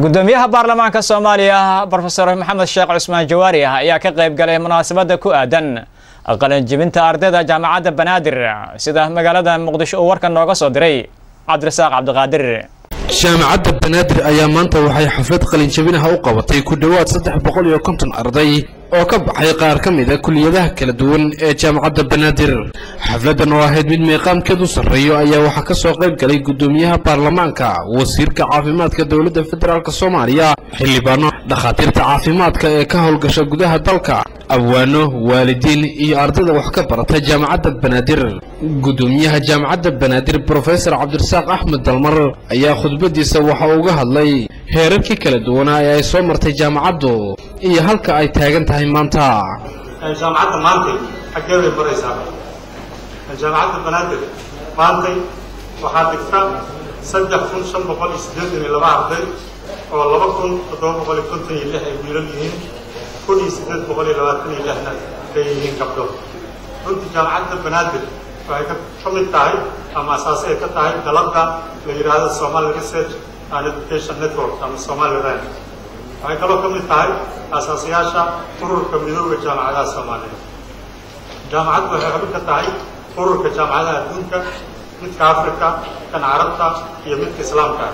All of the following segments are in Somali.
gudoomiyaha baarlamaanka soomaaliya brofesor maxamed sheekh cusmaan jawaari ah ayaa ka qayb galay munaasabada ku aadan qalanjibinta ardayda jaamacadda banaadir sida magaalada muqdisho uu warkan nooga soo diray cabdirasaaq cabdiqaadir jaamacadda banaadir ayaa maanta waxay xaflad qalinjabinaha u qabatay ku dhowaad saddex boqol iyo konton arday oo ka baxay qaar ka mid a kuliyadaha kala duwan ee jaamacadda banaadir xafladdan oo ahayd mid meeqaamkeedu sarreeyo ayaa waxaa ka soo qayb galay guddoomiyaha baarlamaanka wasiirka caafimaadka dowladda federaalk soomaaliya xildhibaano dhakhaatiirta caafimaadka ee ka howlgasha gudaha dalka abwaano waalidiin iyo ardayda wax ka barata jaamacadda banaadir guddoomiyaha jaamacadda banaadir brofesor cabdirasaaq axmed dalmar ayaa khudbadiisa waxa uga hadlay heerarkii kala duwanaa ee ay soo martay jaamacaddu iyo halka ay taagan tahay maanta jaamacadda maantay xaggee bay maraysaa jaamacadda banaadir maantay waxaa dhigta saddex kun shan boqol iyo siddeetan iyo laba arday oo laba kun toddoba boqol iyo konton iyo lix ay wiilal yihiin kun iyo siddeed boqol iyo labaatan iyo lixna ay yihiin gabdho runtii jaamacadda banaadir waxay ka mid tahay ama asaasi ay ka tahay dalabda la yidhaahdo somali research and education network ama somali ran waxay kaloo ka mid tahay asaasayaasha ururka midooda jaamacadaha soomaaliya jaamacaddu waxay xubin ka tahay ururka jaamacadaha adduunka midka africa kan carabta iyo midka islaamka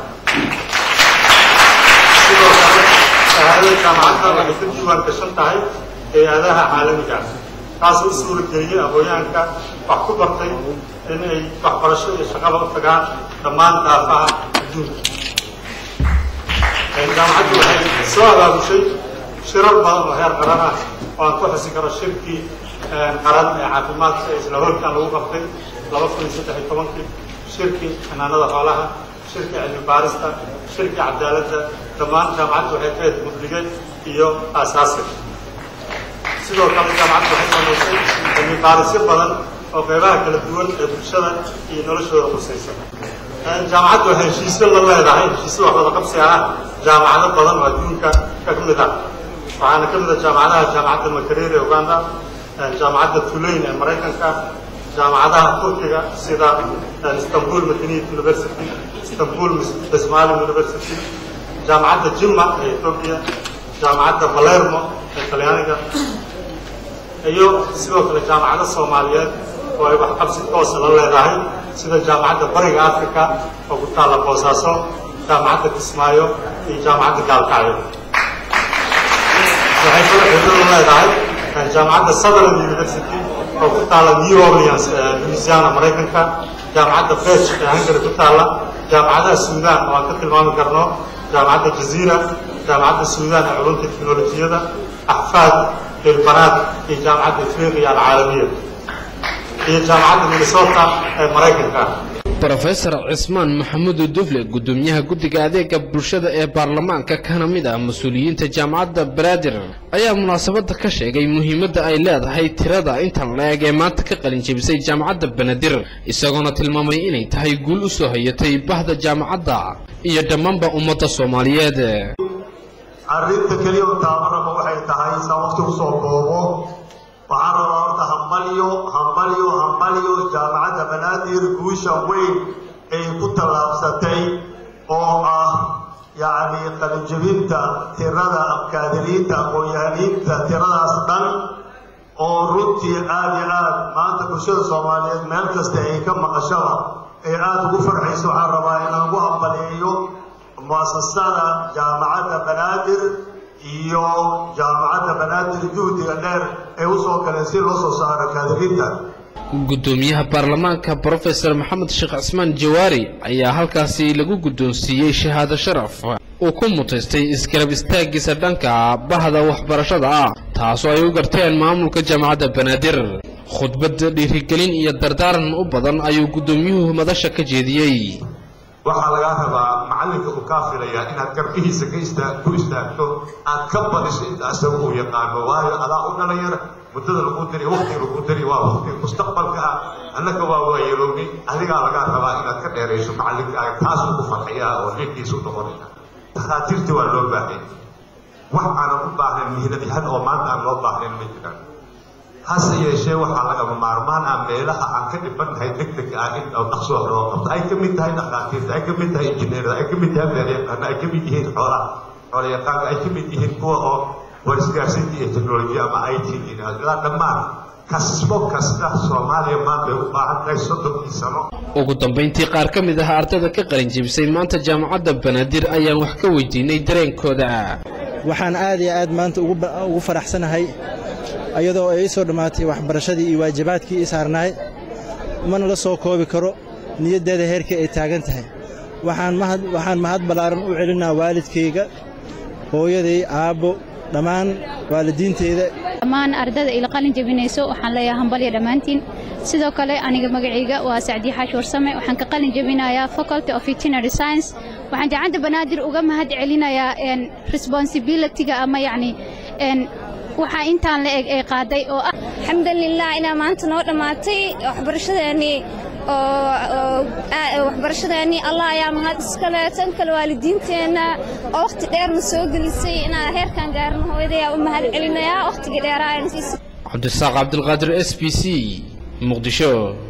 sidoo kale shahaadada jaamacadda waxay ka diiwaan gashan tahay hay-adaha caalamiga taasoo u suura geliyey aqoonyahanka wax ku bartay in ay waxbarasho iyo shaqaba u tagaan dhammaan daafaha adduunka jaamacaddu waxay soo abaabushay shirar badan oo heer qaran ah oo aan ku xusi karo shirkii qaran ee caafimaadka ee isla hoolkan lagu qabtay laba kun iyo saddex iyo tobankii shirkii xanaanada xoolaha shirkii cilmi baarista shirkii cadaaladda dhammaan jaamacaddu waxay ka ahayd mudlige iyo aasaasi sidoo kale jaamacaddu waxay samaysay cilmi baarisyo badan oo qeybaha kala duwan ee bulshada iyo noloshooda khusaysa jaamacaddu waxay heshiisyo la leedahay heshiisyo wax wada qabsi ah jaamacado badan oo adduunka ka mid ah waxaana ka mid ah jaamacadaha jaamacadda makarere ee uganda jaamacadda tulayn ee maraykanka jaamacadaha turkiga sida istanbul madaniyat university istanbul besmali university jaamacadda jimma ee ethoobia jaamacadda palermo ee talyaaniga iyo sidoo kale jaamacado soomaaliyeed oo ay wax qabsi toosa la leedahay sida jaamacadda bariga africa oo ku taalla boosaaso jaamacadda kismaayo iyo jaamacadda gaalkacyo waxay kala xidhiir la leedahay jaamacadda sutherland university oo ku taalla new orleans louisiana maraykanka jaamacadda bech ee hungary ku taalla jaamacadaha suudan oo aan ka tilmaami karno jaamacadda jaziira jaamacadda suudan ee culumta teknolojiyada axfaad ilbanaad iyo jaamacadda afriqiya alcaalamiya iyo jaamacadda minnesota ee maraykanka brofesor cismaan maxamuud dufle guddoomiyaha guddiga adeega bulshada ee baarlamaanka kana mid ah mas-uuliyiinta jaamacadda banaadir ayaa munaasabadda ka sheegay muhiimadda ay leedahay tirada intan la-eg ee maanta ka qalin jebisay jaamacadda banaadir isagoona tilmaamay inay tahay guul u soo hayatay bahda jaamacadda iyo dhammaanba ummadda soomaaliyeed arrinta keliya u taabanaba waxay tahay saa waqti usoo koobo waxaan rabaa horta hambalyo hambalyo hambalyo jaamacadda banaadir guusha weyn ay ku tallaabsatay oo ah yacni qalinjebinta tirada kaadiriinta aqoon-yahaniinta tiradaas dhan oo runtii aada iyo aad maanta bulshada soomaaliyeed meel kasta ay ka maqashaba ay aada ugu farxayso waxaan rabaa inaan ugu hambaleeyo muasasada jaamacadda banaadir iyo jaamacadda banaadir juhdiga dheer ee usoo galeen si loo soo saaro kaadiriinta guddoomiyaha baarlamaanka brofesor maxamed sheekh cismaan jawaari ayaa halkaasi lagu guddoonsiiyey shahaado sharaf uu ku mutaystay isgarab istaaggiisa dhanka bahda waxbarashada ah taasoo ay u garteen maamulka jaamacadda banaadir khudbad dhiirigelin iyo dardaaran u badan ayuu guddoomiyuhu madasha ka jeediyey waxaa lagaa rabaa macallinka uu kaa filayaa inaad garbihiisa ka istaa ku istaagto aad ka badiso inta asaga uu yaqaano waayo adaa u dhalinyara muddada lagu diri waqtiga lagu diri waa waqti mustaqbalka ah annaka waa waayeelowni adigaa lagaa rabaa inaad ka dheerayso macallinkaaga taasuu ku farxiyaa oo liinkiisa u noqonaya takhaatiirtii waa loo baahanya wax aanan u baahnayn mihnad yahan oo maanta aan loo baahnayn ma jiraan hase yeeshee waxaa lagama maarmaan ah meelaha aan ka dhibannahay deg deg ah in dhaqso wax loo qabto ay ka mid tahay dhaqaatiirta ay ka mid tahay injineerada ay ka mid tahay beeryaqaana ay ka mid yihiin xoolaha xoolayaqaanka ay ka mid yihiin kuwa oo warisgaarsiinta iyo teknolojiya ama i t ilaa dhammaan kasbo kasta soomaaliya maanta ay u baahan tahay soddonkii sano ugu dambayntii qaar ka mid ah ardayda ka qalin jebisay maanta jaamacadda banaadir ayaan wax ka weydiinay dareenkooda waxaan aad iyo aad maanta ugu faraxsanahay iyadoo ay ii soo dhammaatay waxbarashadii iyo waajibaadkii ii saarnaay mana la soo koobi karo niyaddeeda heerkii ay taagan tahay waxaan mahad ballaaran u celinaa waalidkayga hooyaday aabbo dhammaan waalidiinteyda dhammaan ardada ila qalin jebinayso waxaan leeyahay hambalya dhammaantiin sidoo kale aniga magacayga waa sacdiye xaash warsame waxaan ka qalin jebinayaa faculty of veterinary science waxaan jaamacadda banaadir uga mahad celinayaa responsibilityga ama yacni waxaa intaan la eg ay qaaday oo ah alxamdulilah inaa maanta noo dhammaatay waxbarashadeennii oo waxbarashadeennii allah ayaa mahad iskale tan kale waalidiinteenna oo wakhti dheerna soo gelisay inaan heerkan gaarno hooyadayaa u mahad celinayaa wakhtigii dheeraa cabdisaaq cabdilqaadir s b c muqdisho